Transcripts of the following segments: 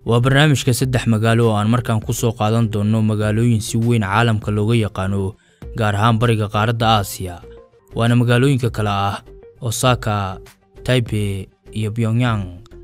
waa barnaamijka saddex magaalo oo aan markaan ku soo qaadan doonno magaalooyin si weyn caalamka looga yaqaano gaar ahaan bariga qaaradda aasiya waana magaalooyinka kale ah osaka taibe iyo pyongyang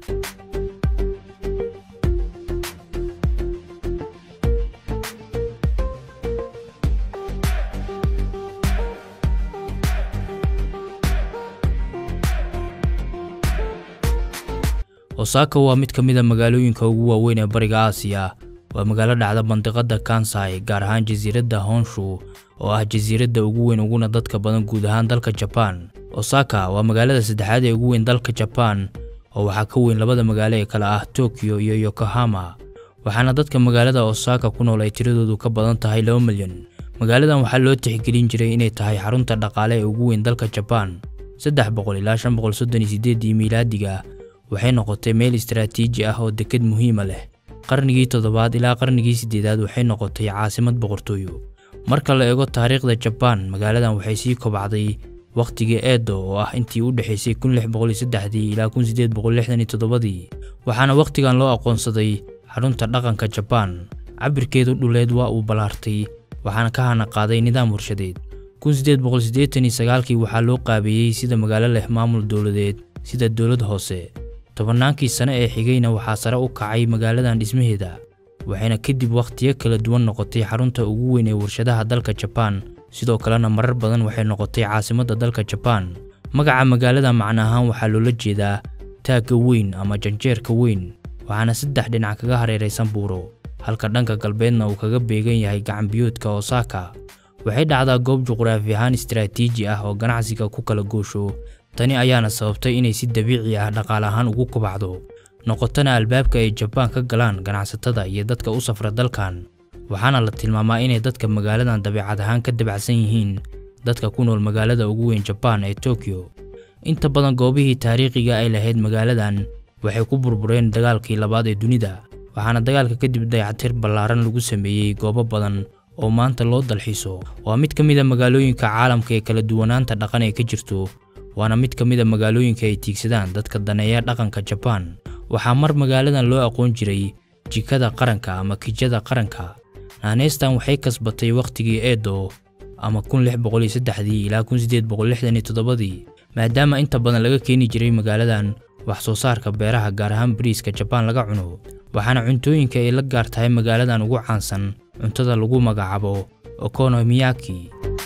osaka waa mid ka mid a magaalooyinka ugu waaweyn ee bariga aasiya waa magaalo dhacda mandiqada kansai gaar ahaan jasiiradda honshu oo ah jasiiradda ugu weyn uguna dadka badan guud ahaan dalka jabaan osaka waa magaalada saddexaad ee ugu weyn dalka jabaan oo waxaa ka weyn labada magaalo ee kale ah tokyo iyo yokohama waxaana dadka magaalada osaka ku nool ay tiradoodu ka badan tahay laba milyan magaaladan waxaa loo tixgelin jiray inay tahay xarunta dhaqaale ee ugu weyn dalka jabaan saddex boqol ilaa shan boqol soddon iyo sideedii miilaadiga waxay noqotay meel istaraatiiji ah oo deked muhiima leh qarnigii toddobaad ilaa qarnigii siddeedaad waxay noqotay caasimad boqortooyo marka la eego taariikhda jabaan magaaladan waxay sii kobacday wakhtigii eedo oo ah intii u dhexaysay kun lix boqol iyo saddexdii ilaa kun siddeed boqol lixdan iyo toddobadii waxaana wakhtigan loo aqoonsaday xarunta dhaqanka jabaan cabirkeedu dhuleed waa uu ballaartay waxaana ka hana qaaday nidaam warshadeed kun siddeed boqol siddeetan iyo sagaalkii waxaa loo qaabeeyey sida magaalo leh maamul dowladeed sida dowlad hoose tobannaankii sane ee xigayna waxaa sare u kacay magaaladan dhismaheeda waxayna kadib wakhtiyo kala duwan noqotay xarunta ugu weyn ee warshadaha dalka jabaan sidoo kalena marar badan waxay noqotay caasimadda dalka jabaan magaca magaalada macno ahaan waxaa loola jeedaa taagga weyn ama janjeerka weyn waxaana saddex dhinac kaga hareeraysan buuro halka dhanka galbeedna uu kaga beegan yahay gacanbiyoodka osaka waxay dhacdaa goob juqraafi ahaan istaraatiiji ah oo ganacsiga ku kala goosho tani ayaana sababtay inay si dabiici ah dhaqaale ahaan ugu kubacdo noqotana albaabka ay jabaan ka galaan ganacsatada iyo dadka u safra dalkan waxaana la tilmaamaa inay dadka magaaladan dabeecad ahaan ka dabacsan yihiin dadka ku nool magaalada ugu weyn jabaan ee tokyo inta badan goobihii taariikhiga ay lahayd magaaladan waxay ku burbureen dagaalkii labaad ee dunida waxaana dagaalka kadib dayactir ballaaran lagu sameeyey goobo badan oo maanta loo dalxiiso waa mid ka mid a magaalooyinka caalamka ee kala duwanaanta dhaqan ee ka jirto waana mid ka mid a magaalooyinka ay tiigsadaan dadka daneeya dhaqanka jabaan waxaa mar magaaladan loo aqoon jiray jikada qaranka ama kijada qaranka naaneystan waxay kasbatay wakhtigii eedo ama kun lix boqol iyo saddexdii ilaa kun siddeed boqol lixdan iyo toddobadii maadaama inta badan laga keeni jiray magaaladan wax soo saarka beeraha gaar ahaan bariiska jabaan laga cuno waxaana cuntooyinka ay la gaar tahay magaaladan ugu caansan cuntada lagu magacaabo okonomiyaki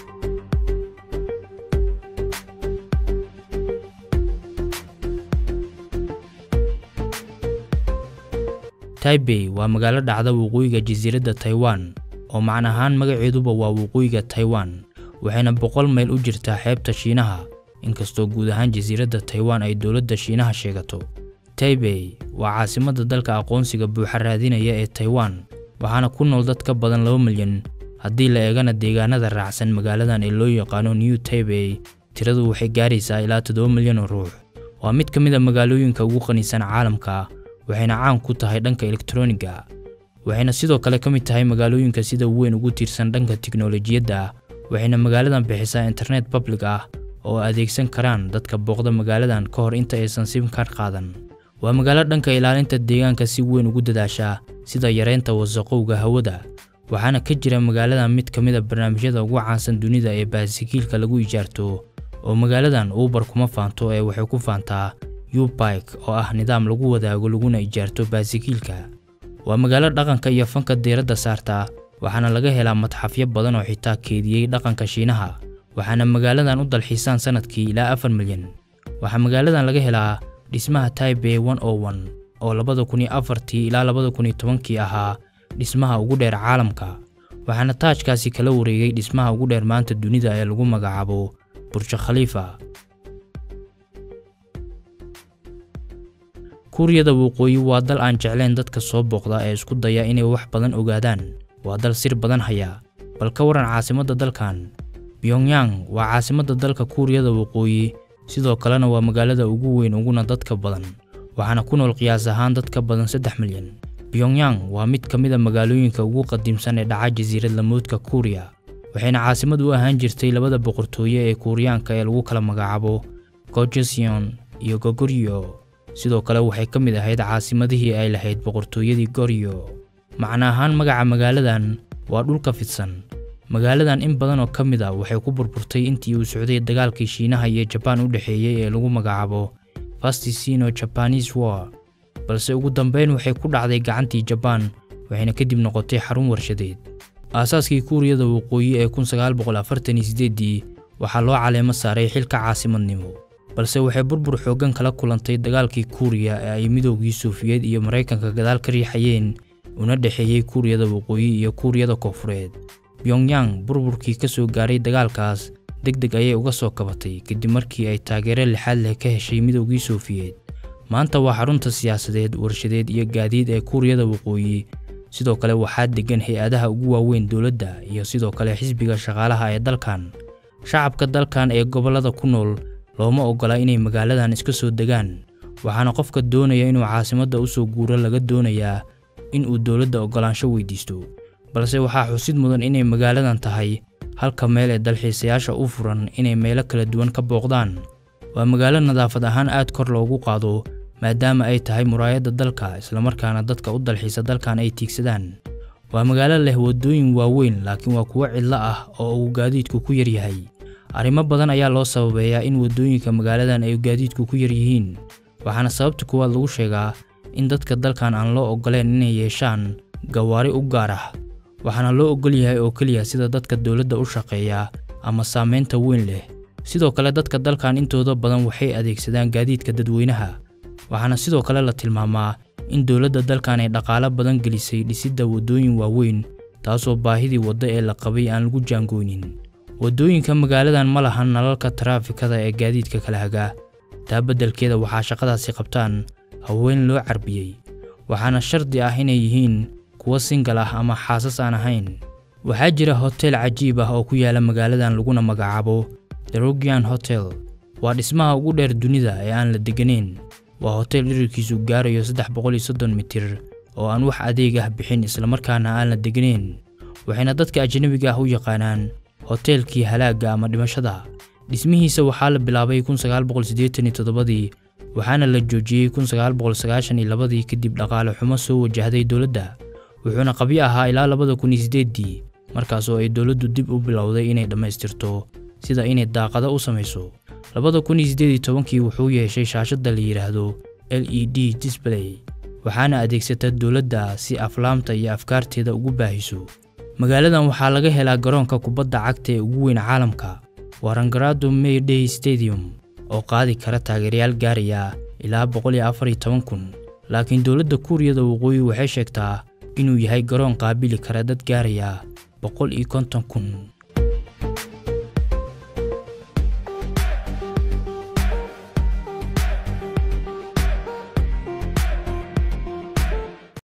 taibey waa magaalo dhacda waqooyiga jasiiradda taiwan oo macna ahaan magaceeduba waa waqooyiga taiwan waxayna boqol mayl u jirtaa xeebta shiinaha inkastoo guud ahaan jasiiradda taiwan ay dowladda shiinaha sheegato taibey waa caasimadda dalka aqoonsiga buuxa raadinaya ee taiwan waxaana ku nool dad ka badan laba milyan haddii la eegana deegaanada raacsan magaaladan ee loo yaqaano new taibey tiradu waxay gaaraysaa ilaa toddoba milyan oo ruux waa mid ka mid a magaalooyinka ugu qaniisan caalamka waxayna caan ku tahay dhanka elektroniga waxayna sidoo kale ka mid tahay magaalooyinka sida weyn ugu tiirsan dhanka tiknolojiyadda waxayna magaaladan bixisaa internet public ah oo adeegsan karaan dadka booqda magaaladan ka hor inta aysan simkar qaadan waa magaalo dhanka ilaalinta deegaanka si weyn ugu dadaasha sida yareynta wasaqowga hawada waxaana ka jira magaaladan mid ka mid a barnaamijyada ugu caansan dunida ee baasikiilka lagu ijaarto oo magaaladan uubar kuma faanto ee waxay ku faantaa ubike oo ah nidaam lagu wadaago laguna ijaarto baasikiilka waa magaalo dhaqanka iyo fanka diiradda saarta waxaana laga helaa madxafyo badan oo xitaa keediyey dhaqanka shiinaha waxaana magaaladan u dalxiisaan sanadkii ilaa afar milyan waxaa magaaladan laga helaa dhismaha taibey one o one oo labada kun iyo afartii ilaa labada kun iyo tobankii ahaa dhismaha ugu dheer caalamka waxaana taajkaasi kala wareegay dhismaha ugu dheer maanta dunida ee lagu magacaabo burja khaliifa kuuriyada waqooyi waa dal aan jeclayn dadka soo booqda ee isku daya inay wax badan ogaadaan waa dal sir badan haya bal ka waran caasimadda dalkan pyongyang waa caasimadda dalka kuuriyada waqooyi sidoo kalena waa magaalada ugu weyn uguna dadka badan waxaana ku nool qiyaas ahaan dad ka badan saddex milyan pyongyang waa mid ka mid a magaalooyinka ugu qadiimsan ee dhaca jasiirad lamoodka kuuriya waxayna caasimad u ahaan jirtay labada boqortooye ee kuuriyaanka ee lagu kala magacaabo gojoseon iyo gogoryo sidoo kale waxay ka mid ahayd caasimadihii ay lahayd boqortooyadii goryo macna ahaan magaca magaaladan waa dhulka fidsan magaaladan in badan oo ka mid a waxay ku burburtay intii uu socday dagaalkii shiinaha iyo jabaan u dhexeeyey ee lagu magacaabo fastisino japanese war balse ugu dambeyn waxay ku dhacday gacantii jabaan waxayna kadib noqotay xarun warshadeed aasaaskii kuuriyada waqooyi ee ii waxaa loo caleemo saaray xilka caasimadnimo balse waxay burbur xooggan kala kulantay dagaalkii kuuriya ee ay midoogii suufiyeed iyo maraykanka gadaal ka riixayeen una dhexeeyey kuuriyada waqooyi iyo kuuriyada koonfureed pyongyang burburkii ka soo gaaray dagaalkaas deg deg ayay uga soo kabatay kadib markii ay taageero lixaad leh ka heshay midoogii suufiyeed maanta waa xarunta siyaasadeed warshadeed iyo gaadiid ee kuuriyada waqooyi sidoo kale waxaa deggan hay-adaha ugu waaweyn dowladda iyo sidoo kale xisbiga shaqaalaha ee dalkan shacabka dalkan ee gobollada ku nool looma oggola inay magaaladan iska soo degaan waxaana qofka doonaya inuu caasimadda u soo guuro laga doonayaa in uu dowladda oggolaansho weydiisto balse waxaa xusid mudan inay magaaladan tahay halka meel ee dalxiisayaasha u furan inay meelo kala duwan ka booqdaan waa magaalo nadaafad ahaan aad kor loogu qaado maadaama ay tahay muraayadda dalka islamarkaana dadka u dalxiisa dalkan ay tiigsadaan waa magaalo leh waddooyin waaweyn laakiin waa kuwo cidlo ah oo uu gaadiidku ku yar yahay arrimo badan ayaa loo sababeeyaa in waddooyinka magaaladan ay gaadiidku ku yar yihiin waxaana sababta kuwaad lagu sheegaa in dadka dalkan aan loo oggoleen inay yeeshaan gawaari u gaar ah waxaana loo oggol yahay oo keliya sida dadka dowladda u shaqeeya ama saamaynta weyn leh sidoo kale dadka dalkan intooda badan waxay adeegsadaan gaadiidka dadweynaha waxaana sidoo kale la tilmaamaa in dowladda dalkan ay dhaqaalo badan gelisay dhisidda waddooyin waaweyn taasoo baahidii waddo ee la qabay aan lagu jaangooynin waddooyinka magaaladan ma lahan nalalka taraafikada ee gaadiidka kala hagaa taa beddelkeeda waxaa shaqadaasi qabtaan haween loo carbiyey waxaana shardi ah inay yihiin kuwo singal ah ama xaasas aan ahayn waxaa jira hotel cajiib ah oo ku yaala magaaladan laguna magacaabo derogian hotel waa dhismaha ugu dheer dunida ee aan la degganayn waa hotel dhirirkiisu gaarayo saddex boqol iyo soddon mitir oo aan wax adeeg ah bixin islamarkaana aan la degganayn waxayna dadka ajnabiga ah u yaqaanaan hoteelkii halaagga ama dhimashada dhismihiisa waxaa la bilaabay ii waxaana la joojiyey ii kadib dhaqaale xumo soo wajahday dowladda wuxuuna qabyo ahaa ilaa labada kun iyo sideeddii markaasoo ay dowladdu dib u bilowday inay dhammaystirto sida inay daaqado u samayso labada kun iyo siddeed iyo tobankii wuxuu yeeshay shaashadda la yidhaahdo l e d display waxaana adeegsata dowladda si aflaamta iyo afkaarteeda ugu baahiso magaaladan waxaa laga helaa garoonka kubadda cagta ee ugu weyn caalamka waa rangarado mayday stadium oo qaadi kara taageerayaal gaaraya ilaa boqol iyo afar iyo toban kun laakiin dowladda kuuriyada waqooyi waxay sheegtaa inuu yahay garoon qaabili kara dad gaaraya boqol iyo konton kun